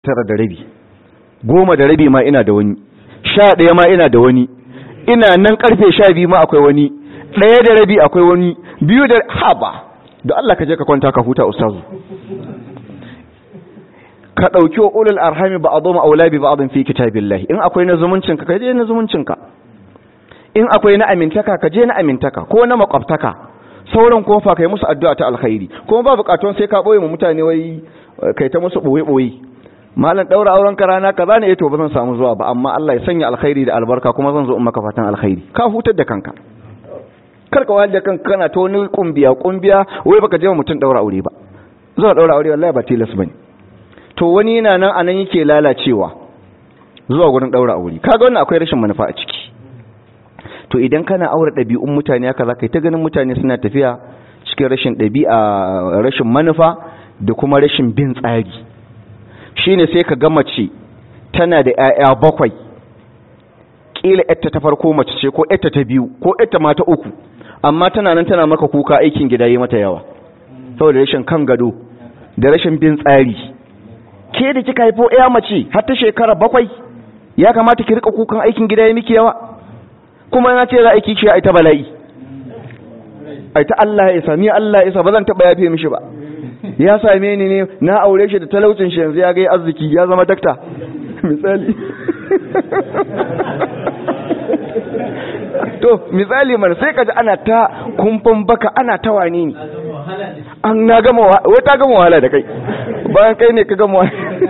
tara da rabi goma da rabi ma ina da wani sha ɗaya ma ina da wani ina nan karfe sha biyu ma akwai wani ɗaya da rabi akwai wani biyu da haba da Allah ka je ka kwanta ka huta ustazu ka ɗauki wa ulul arhami ba a zo ma'aula bi ba'adun fi kitabillahi in akwai na zumuncinka ka je na zumuncinka in akwai na amintaka ka je na amintaka ko na makwabtaka sauran kofa kai musu addu'a ta alkhairi kuma ba bukatun sai ka boye mu mutane wai kai ta musu boye boye malam daura auren ka rana kaza ne to ba zan samu zuwa ba amma Allah ya sanya alkhairi da albarka kuma zan zo in maka fatan alkhairi ka hutar da kanka kar ka wahal da kanka kana ta wani kumbiya kumbiya wai baka je mutum daura aure ba zuwa daura aure wallahi ba tilas bane to wani yana nan anan yake lalacewa zuwa gurin daura aure kaga wannan akwai rashin manufa a ciki to idan kana aure ɗabi'un mutane haka za ka yi ta ganin mutane suna tafiya cikin rashin ɗabi'a rashin manufa da kuma rashin bin tsari shine sai ka ga mace tana da 'ya'ya bakwai ƙila yatta ta farko mace ce ko yatta ta biyu ko yatta ma ta uku amma tana nan tana maka kuka aikin gida yi mata yawa saboda rashin kan gado da rashin bin tsari ke da kika haifo 'ya mace har ta shekara bakwai ya kamata ki rika kukan aikin gida ya miki yawa kuma na ce za a yi kishi a ita bala'i a ita Allah ya isa ni Allah ya isa ba zan taɓa yafe mishi ba ya same ni ne na aure shi da talaucin shi yanzu ya ga arziki ya zama dakta misali to misali mana sai kaji ana ta kumfan baka ana ta wani ne an na gama wai ta gama wahala da kai bayan kai ne ka gama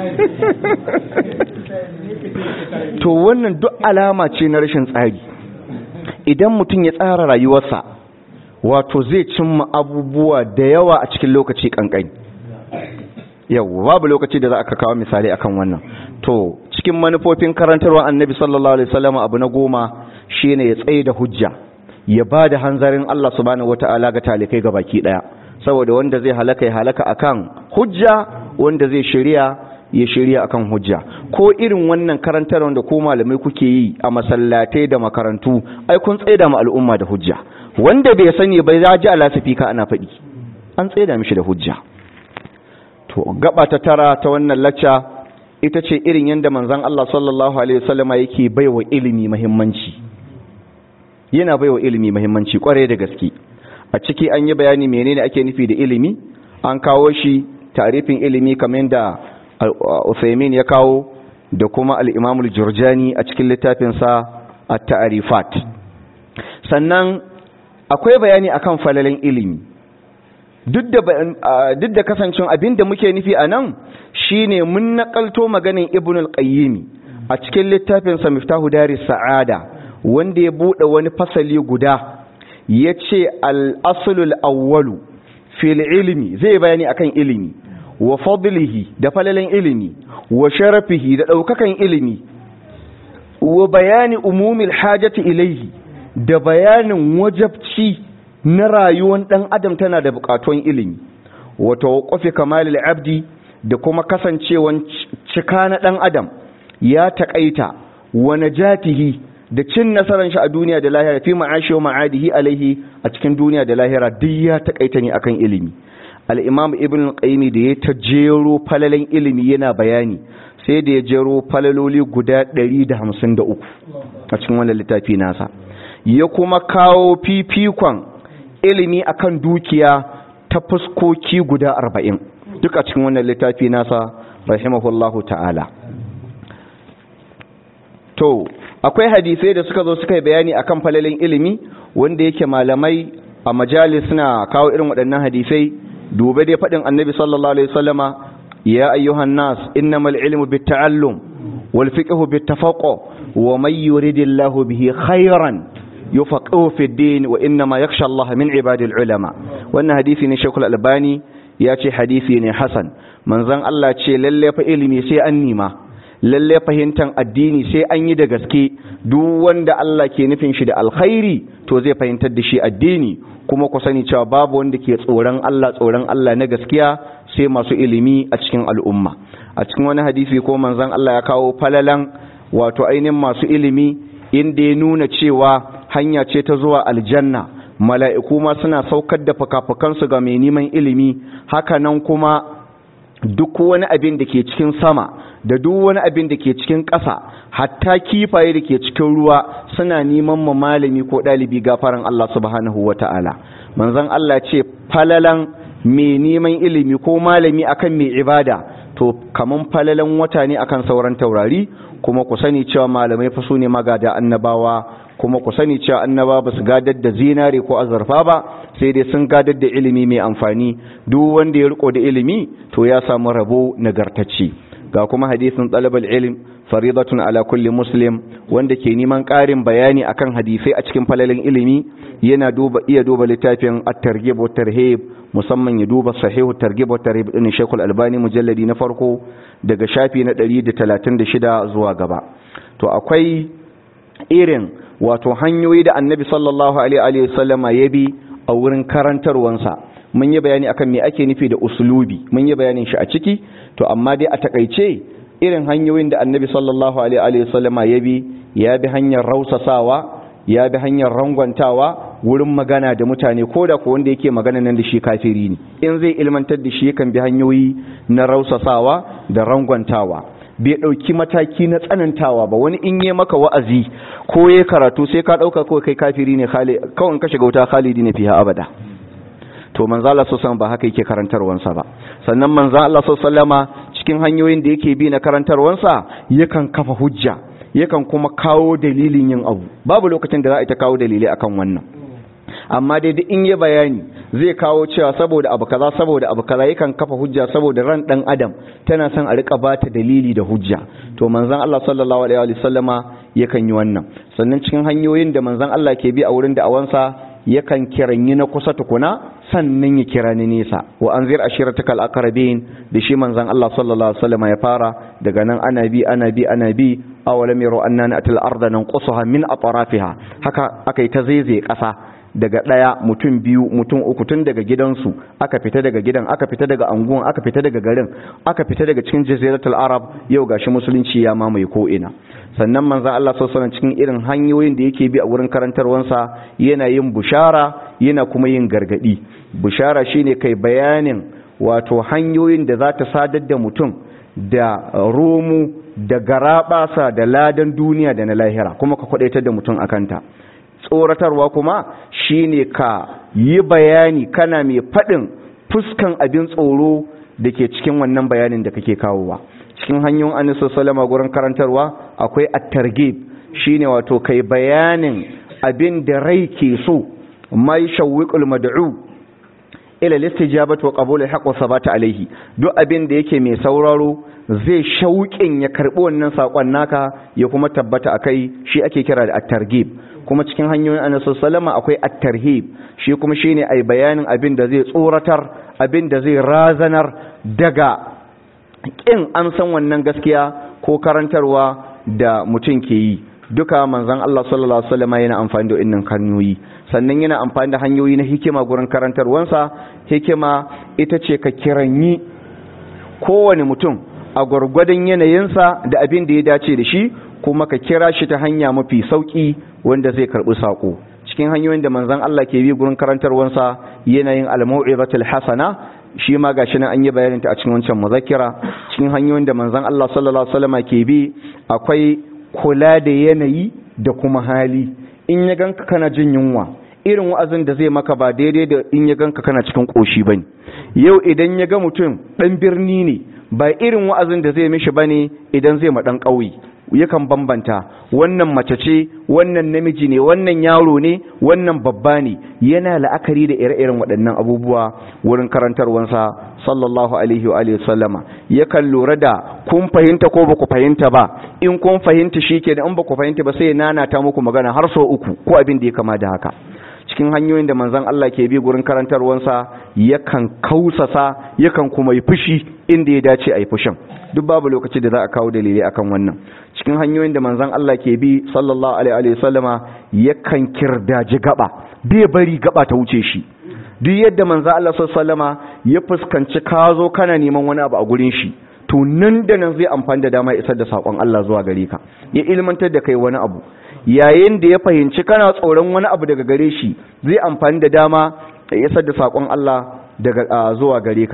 to wannan duk alama ce na rashin tsari idan mutum ya tsara rayuwarsa wato zai cimma abubuwa da yawa a cikin lokaci kankani yau babu lokaci da za a kawo misali akan wannan to cikin manufofin karantarwa annabi sallallahu alaihi wasallam abu na goma shine ya tsaye da hujja ya ba da hanzarin Allah subhanahu wataala ga talikai ga baki daya saboda wanda zai halaka ya halaka akan hujja wanda zai shirya ya shirya akan hujja ko irin wannan karantar wanda ko malamai kuke yi a masallatai da makarantu ai kun tsaida mu al'umma da hujja wanda bai sani bai za ji alasafika ana faɗi an tsaida mishi da hujja to gaba ta tara ta wannan lacca ita ce irin yadda manzon Allah sallallahu alaihi wasallama yake baiwa ilimi muhimmanci yana baiwa ilimi muhimmanci kware da gaske a ciki an yi bayani menene ake nufi da ilimi an kawo shi tarifin ilimi kamar da Uthaymin ya kawo da kuma al-Imam al-Jurjani a cikin littafinsa at-Ta'rifat sannan akwai bayani akan falalen ilimi duk da duk da kasancin abinda muke nufi anan shine mun nakalto maganin Ibn al-Qayyim a cikin littafinsa Miftahu Daris Sa'ada wanda ya bude wani fasali guda yace al-aslul awwalu fil ilmi zai bayani akan ilimi wa fadlihi da falalen ilimi wa sharafihi da ɗaukakan ilimi wa bayani umumil hajati ilaihi da bayanin wajabci na rayuwar ɗan adam tana da buƙatuwan ilimi wa tawaqqufi kamalil abdi da kuma kasancewan cika na ɗan adam ya taƙaita wa najatihi da cin nasarar shi a duniya da lahira fi ma'ashi wa ma'adihi alaihi a cikin duniya da lahira duk ya taƙaita ne akan ilimi al'imam ibn qayyim da ya ta jero falalen ilimi yana bayani sai da ya jero falaloli guda 153 a cikin wannan littafi nasa ya kuma kawo fifikon ilimi akan dukiya ta fuskoki guda 40 duk a cikin wannan littafi nasa rahimahullahu ta'ala to akwai hadisai da suka zo suka yi bayani akan falalen ilimi wanda yake malamai a majalis suna kawo irin waɗannan hadisai dube dai faɗin annabi sallallahu alaihi wasallama ya ayyuhan nas innamal ilmu bitta'allum wal fiqhu bittafaqu wa may yuridillahu bihi khairan yufaqihu fi din wa innama yakhsha Allah min ibadil ulama wannan hadisi ne Sheikhul Albani ya ce hadisi ne hasan manzon Allah ce lalle fa ilimi sai an nima lalle fahimtar addini sai an yi da gaske duk wanda Allah ke nufin shi da alkhairi to zai fahimtar da shi addini kuma ku sani cewa babu wanda ke tsoron Allah tsoron Allah na gaskiya sai masu ilimi a cikin al'umma a cikin wani hadisi ko manzon Allah ya kawo falalan wato ainihin masu ilimi inda ya nuna cewa hanya ce ta zuwa aljanna mala'iku ma suna saukar da fakafakansu ga mai neman ilimi haka nan kuma duk wani abin da ke cikin sama da duk wani abin da ke cikin ƙasa hatta kifaye da ke cikin ruwa suna neman ma malami ko ɗalibi gafaran Allah subhanahu wa ta'ala manzon Allah ce falalan mai neman ilimi ko malami akan mai ibada to kaman falalan wata ne akan sauran taurari kuma ku sani cewa malamai fa su ne magada annabawa kuma ku sani cewa annaba ba su gadar da zinare ko azurfa ba sai dai sun gadar da ilimi mai amfani duk wanda ya riko da ilimi to ya samu rabo nagartacce ga kuma hadisin talabal ilm faridatun ala kulli muslim wanda ke neman ƙarin bayani akan hadisai a cikin falalin ilimi yana duba iya duba littafin at-targhib wa tarhib musamman ya duba sahihu targhib wa tarhib din Sheikhul Albani mujalladi na farko daga shafi na 136 zuwa gaba to akwai irin wato hanyoyi da Annabi sallallahu alaihi wa sallama ya bi a wurin karantarwansa mun yi bayani akan me ake nufi da usulubi mun yi bayanin shi a ciki to amma dai a takaice irin hanyoyin da annabi sallallahu alaihi wasallama ya bi ya bi hanyar rausasawa ya bi hanyar rangwantawa wurin magana da mutane ko da ko wanda yake magana nan da shi kafiri ne in zai ilmantar da shi yakan bi hanyoyi na rausasawa da rangwantawa bai ɗauki mataki na tsanantawa ba wani in yi maka wa'azi ko ya karatu sai ka ɗauka kawai kai kafiri ne kawai ka shiga wuta khalidi ne fiha abada to manzo Allah sallallahu ba haka yake karantarwansa ba sannan manzo Allah sallallahu cikin hanyoyin da yake bi na karantarwansa yakan kafa hujja yakan kuma kawo dalilin yin abu babu lokacin da za a ta kawo dalilai akan wannan amma dai duk in yi bayani zai kawo cewa saboda abu kaza saboda abu kaza yakan kafa hujja saboda ran dan adam tana son a rika bata dalili da hujja to manzon Allah sallallahu alaihi wa sallama yakan yi wannan sannan cikin hanyoyin da manzon Allah ke bi a wurin da awansa yakan kiranyi na kusa tukuna sannan ya kira ni nesa wa anzir ashiratakal aqrabin da shi manzon Allah sallallahu alaihi wasallam ya fara daga nan ana bi ana bi ana bi awalam yaru annana atil arda nanqusaha min atrafiha haka akai ta zaizaye kasa daga ɗaya mutum biyu mutum uku tun daga gidansu aka fita daga gidan aka fita daga anguwan aka fita daga garin aka fita daga cikin jaziratul arab yau gashi musulunci ya mamaye ko ina sannan manzon Allah sallallahu cikin irin hanyoyin da yake bi a wurin karantarwansa yana yin bushara yana kuma yin gargadi bushara shine kai bayanin wato hanyoyin da za ta sadar da mutum da romu da garabasa da ladan duniya da na lahira kuma ka kwadaitar da mutum akanta tsoratarwa kuma shine ka yi bayani kana mai faɗin fuskan abin tsoro da ke cikin wannan bayanin da kake kawowa cikin hanyoyin anisa salama gurin karantarwa akwai at-targhib shine wato kai bayanin abin da rai ke so mai shawwiqul mad'u ila listijabatu wa qabul al-haqq wa sabata alayhi duk abin da yake mai sauraro zai shauƙin ya karbi wannan sakon naka ya kuma tabbata akai shi ake kira da at-targhib kuma cikin hanyoyin annabi sallama akwai at-tarhib shi kuma shine ai bayanin abin da zai tsoratar abin da zai razanar daga kin an san wannan gaskiya ko karantarwa da mutum ke yi duka manzon Allah sallallahu alaihi wasallam yana amfani da wannan hanyoyi sannan yana amfani da hanyoyi na hikima gurin karantarwansa hikima ita ce ka kiranyi kowane mutum a gwargwadon yanayinsa da abin da ya dace da shi kuma ka kira shi ta hanya mafi sauki wanda zai karbi sako cikin hanyoyin da manzon Allah ke bi gurin karantarwansa yanayin al-mau'izatul hasana shi ma gashi nan an yi bayanin ta a cikin wancan muzakkira cikin hanyoyin da manzon Allah sallallahu alaihi wasallam ke bi akwai kula da yanayi da kuma hali in ya ganka kana jin yunwa irin wa'azin da zai maka ba daidai da in ya ganka kana cikin koshi bane yau idan ya ga mutum dan birni ne ba irin wa'azin da zai mishi bane idan zai ma dan ƙauye yakan bambanta wannan mace ce wannan namiji ne wannan yaro ne wannan babba ne yana la'akari da ire-iren waɗannan abubuwa wurin karantarwansa sallallahu alaihi wa alihi sallama yakan lura da kun fahimta ko ba ku fahimta ba in kun fahimta shike da in ba ku fahimta ba sai ya nanata muku magana har sau uku ko abin da ya kama da haka cikin hanyoyin da manzon Allah ke bi gurin karantarwansa yakan kausasa yakan kuma yi fushi inda ya dace a yi fushin duk babu lokaci da za a kawo dalilai akan wannan cikin hanyoyin da manzon Allah ke bi sallallahu alaihi wa sallama yakan kirdaji gaba bai bari gaba ta wuce shi duk yadda manzon Allah sallallahu ya fuskanci ka zo kana neman wani abu a gurin shi to nan da nan zai amfani da dama isar da sakon Allah zuwa gare ka ya ilmantar da kai wani abu yayin da ya fahimci kana tsoron wani abu daga gare shi zai amfani da dama ya isar da sakon Allah daga zuwa gare ka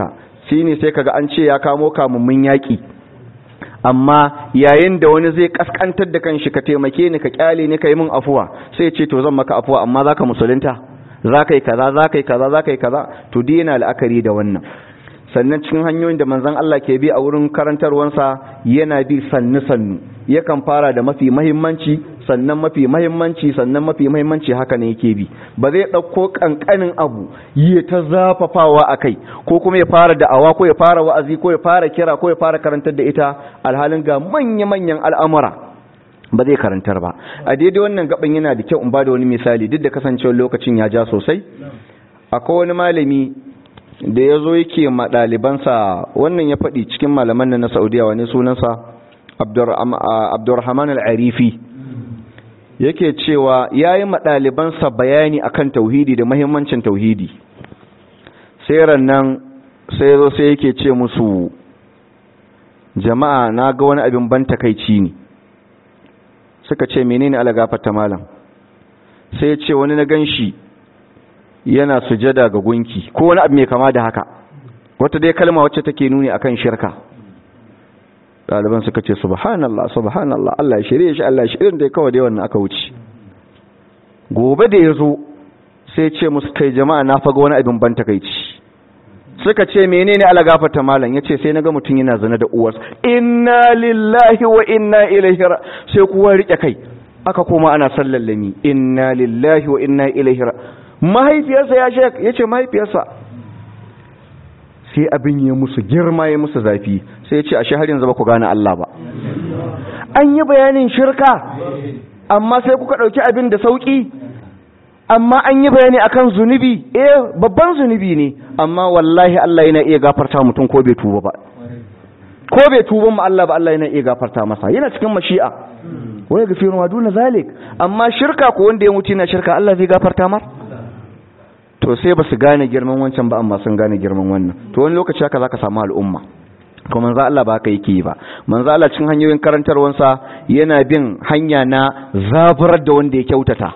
shi ne sai kaga an ce ya kamo kamummin yaƙi amma yayin da wani zai kaskantar da kanshi ka taimake ni ka kyale ni ka yi min afuwa sai ce to zan maka afuwa amma zaka musulunta za ka yi kaza za ka yi kaza za ka yi kaza to dai yana la'akari da wannan sannan cikin hanyoyin da manzon Allah ke bi a wurin karantarwansa yana bi sannu sannu yakan fara da mafi mahimmanci sannan mafi mahimmanci sannan mafi mahimmanci haka ne yake bi ba zai ɗauko ƙanƙanin abu yi ta zafafawa a kai ko kuma ya fara da'awa ko ya fara wa'azi ko ya fara kira ko ya fara karantar da ita alhalin ga manya-manyan al'amura ba zai karantar ba a daidai wannan gaban yana da kyau in ba da wani misali duk da kasancewar lokacin ya ja sosai akwai wani malami da ya zo yake ma ɗalibansa wannan ya faɗi cikin malaman na saudiya wani sunansa abdurrahman al'arifi yake cewa ya yi ɗalibansa bayani akan tauhidi da mahimmancin tauhidi sai rannan sai zo sai yake ce musu jama'a na ga wani abin ban takaici ne suka ce menene ala gafarta malam sai ya ce wani na gan shi yana sujada ga gunki ko wani abu mai kama da haka wata dai kalma wacce take nuni akan shirka ɗaliban suka ce subhanallah subhanallah Allah ya shirye shi Allah ya shirye da kawai dai wannan aka wuce gobe da ya zo sai ce musu kai jama'a na faga wani abin ban takaici suka ce menene ala gafarta malam yace sai naga mutum yana zina da uwarsa inna lillahi wa inna ilaihi sai kuwa rike kai aka koma ana sallallami inna lillahi wa inna ilaihi mahaifiyarsa ya shek yace mahaifiyarsa sai abin ya musu girma ya musu zafi sai ya ce ashe har yanzu ba ku gane Allah ba an yi bayanin shirka amma sai kuka ɗauki abin da sauƙi amma an yi bayani akan zunubi eh babban zunubi ne amma wallahi Allah yana iya gafarta mutum ko bai tuba ba ko bai tuba ma Allah ba Allah yana iya gafarta masa yana cikin mashi'a wai gafiru ma duna zalik amma shirka ko wanda ya mutu yana shirka Allah zai gafarta mar to sai ba su gane girman wancan ba amma sun gane girman wannan to wani lokaci haka zaka samu al'umma to manzo Allah ba haka yake ba manzo Allah cikin hanyoyin karantarwansa yana bin hanya na zaburar da wanda ya kyautata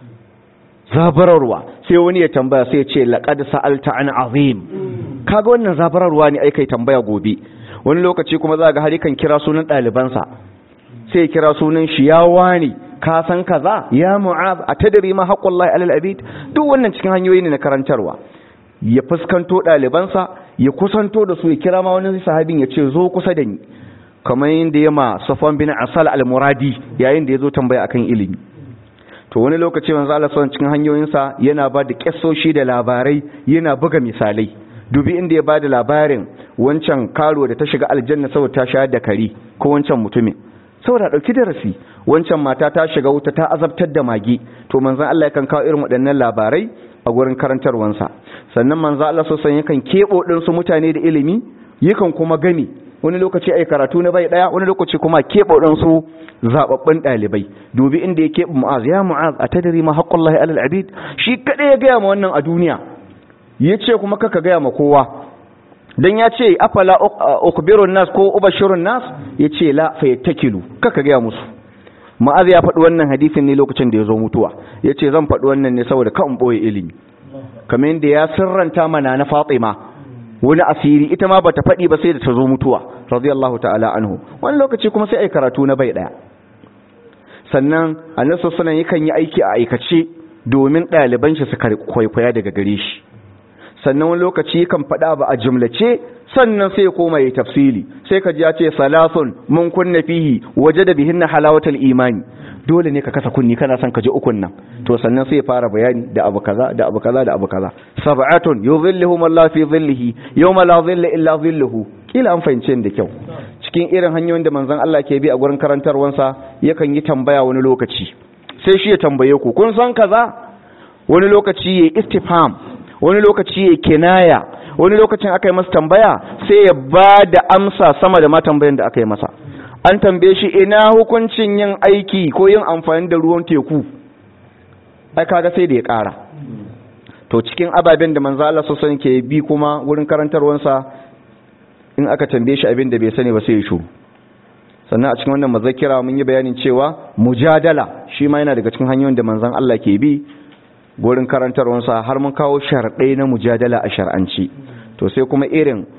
zabararwa sai wani ya tambaya sai ya ce laqad sa'alta an azim kaga wannan zabararwa ne ai kai tambaya gobe wani lokaci kuma za ga harikan kira sunan ɗalibansa sai ya kira sunan shi ya wani ka san kaza ya mu'az a tadri ma haqqullahi alal abid duk wannan cikin hanyoyi ne na karantarwa ya fuskanto ɗalibansa ya kusanto da su ya kira ma wani sahabin ya ce zo kusa da ni kamar yadda ya ma safwan bin asal al-muradi yayin da ya zo tambaya akan ilimi to wani lokaci manzo Allah sallallahu cikin hanyoyinsa yana ba da kissoshi da labarai yana buga misalai dubi inda ya ba da labarin wancan karo da ta shiga aljanna saboda ta shayar da kari ko wancan mutumin saboda dauki darasi wancan mata ta shiga wuta ta azabtar da mage to manzon Allah yakan kawo irin waɗannan labarai a gurin karantarwansa sannan manzon Allah sosan yakan kebo din su mutane da ilimi yakan kuma gani wani lokaci ai karatu na bai daya wani lokaci kuma kebo din su zababbin dalibai dubi inda ya kebo mu'az ya mu'az atadri ma haqqullahi alal abid shi kada ya ga ma wannan a duniya yace kuma kaka ga ma kowa dan ya ce afala ukbirun nas ko ubashirun nas yace la fayattakilu kaka ga musu ma'az ya faɗi wannan hadisin ne lokacin da ya zo mutuwa yace zan faɗi wannan ne saboda kan boye ilimi kamar yadda ya sirranta mana na Fatima wani asiri ita ma bata faɗi ba sai da ta zo mutuwa radiyallahu ta'ala anhu wani lokaci kuma sai ai karatu na bai daya sannan annabi sallallahu alaihi yakan yi aiki a aikace domin ɗaliban shi su kwaikwaya daga gare shi sannan wani lokaci kan faɗa ba a jumlace sannan sai ya koma ya tafsili sai ka ji ya ce salasun mun kunna fihi wajada bihinna halawatal imani dole ne ka kasa kunni kana son ka ji ukun nan to sannan sai ya fara bayani da abu kaza da abu kaza da abu kaza sab'atun yuzilluhum Allah fi dhillihi yawma la dhilla illa dhilluhu kila an fahimce da kyau cikin irin hanyoyin da manzon Allah ke bi a gurin karantarwansa yakan yi tambaya wani lokaci sai shi ya tambaye ku kun san kaza wani lokaci yayi istifham wani lokaci yayi kinaya wani lokacin aka yi masa tambaya sai ya ba da amsa sama da ma tambayan da aka yi masa an tambaye shi ina hukuncin yin aiki ko yin amfani da ruwan teku ai kaga sai da ya ƙara to cikin ababen da manzo Allah sosan ke bi kuma wurin karantarwansa in aka tambaye shi abin da bai sani ba sai ya shuru sannan a cikin wannan mazakira mun yi bayanin cewa mujadala shi ma yana daga cikin hanyoyin da manzon Allah ke bi gurin karantarwansa har mun kawo sharɗai na mujadala a shar'anci to sai kuma irin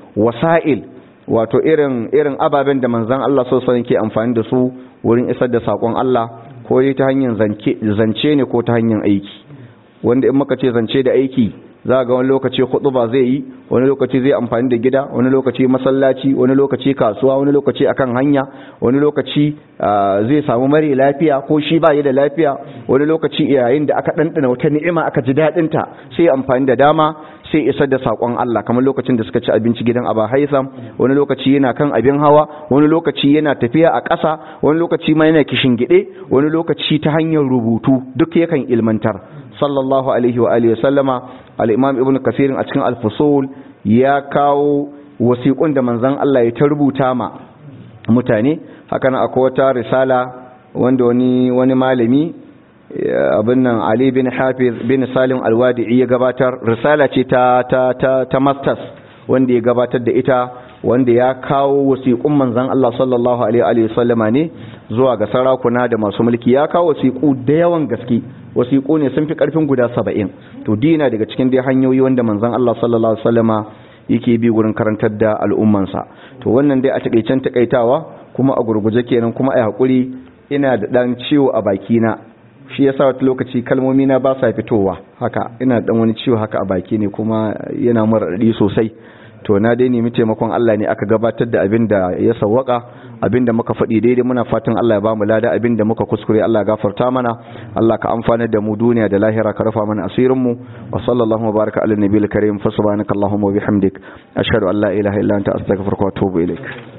wasa'il wato irin irin ababen da manzon Allah sallallahu alaihi ke amfani da su wurin isar da sakon Allah ko ta hanyar zance ne ko ta hanyar aiki wanda in muka ce zance da aiki za ga wani lokaci ba zai yi wani lokaci zai amfani da gida wani lokaci masallaci wani lokaci kasuwa wani lokaci akan hanya wani lokaci zai samu mare lafiya ko shi ba yi da lafiya wani lokaci yayin da aka ɗanɗana wata ni'ima aka ji daɗinta sai amfani da dama sai isar da saƙon Allah kamar lokacin da suka ci abinci gidan Aba Haitham wani lokaci yana kan abin hawa wani lokaci yana tafiya a ƙasa wani lokaci ma yana kishin gide wani lokaci ta hanyar rubutu duk yakan ilmantar sallallahu alaihi wa alihi sallama al-imam ibn kasir a cikin al-fusul ya kawo wasiƙun da manzon Allah ya ta rubuta ma mutane haka nan akwai wata risala wanda wani wani malami abin nan Ali bin Hafiz bin Salim Al-Wadi'i ya gabatar risala ce ta ta ta, ta masters wanda ya gabatar da ita wanda ya kawo wasiƙun manzon Allah sallallahu alaihi wa sallama ne zuwa ga sarakuna da masu mulki ya kawo wasiƙu da yawan gaske wasiƙu ne sun fi ƙarfin guda saba'in to dina daga cikin dai hanyoyi wanda manzon Allah sallallahu alaihi wasallama yake bi gurin karantar da al'ummansa to wannan dai a takaicen takaitawa kuma a gurguje kenan kuma ai hakuri ina da dan ciwo a baki na shi yasa wata lokaci kalmomi na ba sa fitowa haka ina dan wani ciwo haka a baki ne kuma yana mura sosai to na dai nemi taimakon Allah ne aka gabatar da abin da ya sawwaka abin da muka faɗi daidai muna fatan Allah ya bamu lada abin da muka kuskure Allah ya gafarta mana Allah ka amfana da mu duniya da lahira ka rufa mana asirin mu wa sallallahu wa baraka ala nabiyil karim fa subhanakallahumma wa bihamdik ashhadu an la ilaha illa anta astaghfiruka wa atubu ilaik